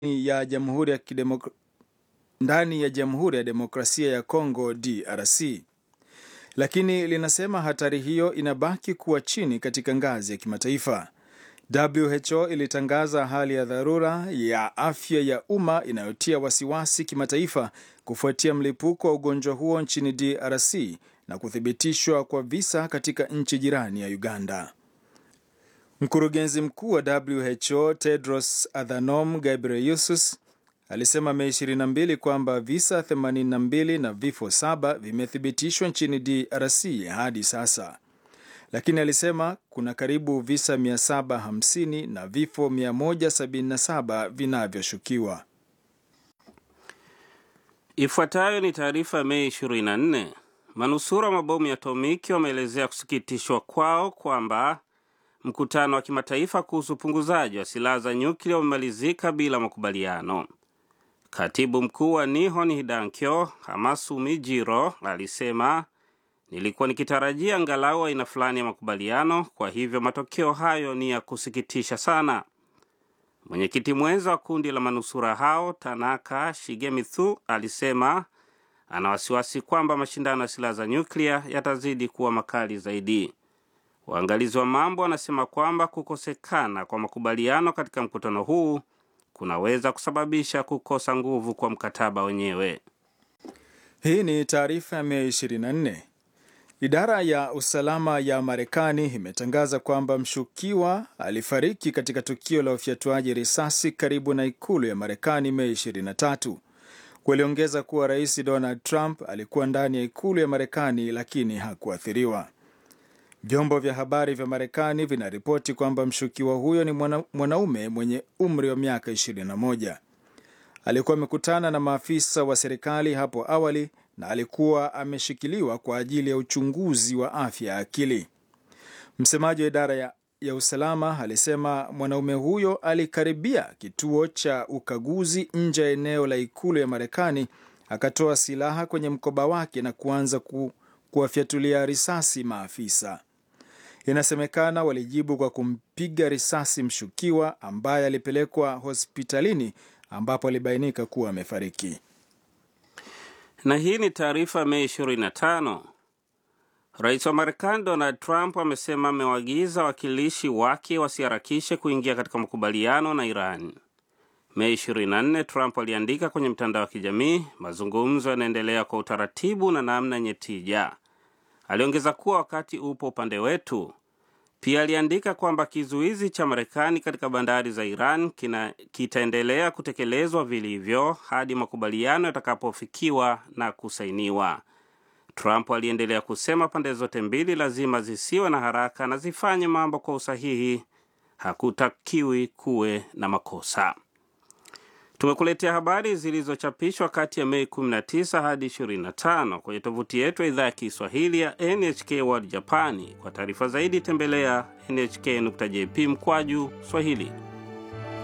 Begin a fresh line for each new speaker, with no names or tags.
ya Jamhuri ya Kidemok... ndani ya Jamhuri ya Demokrasia ya Kongo DRC, lakini linasema hatari hiyo inabaki kuwa chini katika ngazi ya kimataifa. WHO ilitangaza hali ya dharura ya afya ya umma inayotia wasiwasi kimataifa kufuatia mlipuko wa ugonjwa huo nchini DRC na kuthibitishwa kwa visa katika nchi jirani ya Uganda. Mkurugenzi mkuu wa WHO Tedros Adhanom Ghebreyesus alisema Mei 22 kwamba visa 82 na vifo saba vimethibitishwa nchini DRC hadi sasa, lakini alisema kuna karibu visa 750 na vifo 177 vinavyoshukiwa.
Ifuatayo ni taarifa ya Mei 24. Manusura wa mabomu ya atomiki wameelezea kusikitishwa kwao kwamba mkutano wa kimataifa kuhusu upunguzaji wa silaha za nyuklia umemalizika bila makubaliano. Katibu mkuu wa Nihon Hidankyo Hamasumi Jiro alisema, nilikuwa nikitarajia angalau aina fulani ya makubaliano, kwa hivyo matokeo hayo ni ya kusikitisha sana. Mwenyekiti mwenza wa kundi la manusura hao Tanaka Shigemitsu alisema ana wasiwasi kwamba mashindano ya silaha za nyuklia yatazidi kuwa makali zaidi. Waangalizi wa mambo wanasema kwamba kukosekana kwa makubaliano katika mkutano huu kunaweza kusababisha kukosa nguvu kwa mkataba wenyewe.
Hii ni taarifa ya Mei 24. Idara ya usalama ya Marekani imetangaza kwamba mshukiwa alifariki katika tukio la ufyatuaji risasi karibu na ikulu ya Marekani Mei 23. Waliongeza kuwa Rais Donald Trump alikuwa ndani ya ikulu ya Marekani lakini hakuathiriwa. Vyombo vya habari vya Marekani vinaripoti kwamba mshukiwa huyo ni mwana, mwanaume mwenye umri wa miaka 21. Alikuwa amekutana na maafisa wa serikali hapo awali na alikuwa ameshikiliwa kwa ajili ya uchunguzi wa afya ya akili. Msemaji wa idara ya, ya usalama alisema mwanaume huyo alikaribia kituo cha ukaguzi nje ya eneo la ikulu ya Marekani, akatoa silaha kwenye mkoba wake na kuanza ku, kuwafyatulia risasi maafisa. Inasemekana walijibu kwa kumpiga risasi mshukiwa ambaye alipelekwa hospitalini ambapo alibainika kuwa amefariki.
Na hii ni taarifa Mei 25. Rais wa Marekani Donald Trump amesema amewaagiza wakilishi wake wasiharakishe kuingia katika makubaliano na Iran. Mei 24, Trump aliandika kwenye mtandao wa kijamii, mazungumzo yanaendelea kwa utaratibu na namna yenye tija. Aliongeza kuwa wakati upo upande wetu. Pia aliandika kwamba kizuizi cha Marekani katika bandari za Iran kitaendelea kutekelezwa vilivyo hadi makubaliano yatakapofikiwa na kusainiwa. Trump aliendelea kusema pande zote mbili lazima zisiwe na haraka na zifanye mambo kwa usahihi. Hakutakiwi kuwe na makosa. Tumekuletea habari zilizochapishwa kati ya Mei 19 hadi 25 kwenye tovuti yetu ya idhaa ya Kiswahili ya NHK World Japani. Kwa taarifa zaidi tembelea nhk.jp mkwaju Swahili.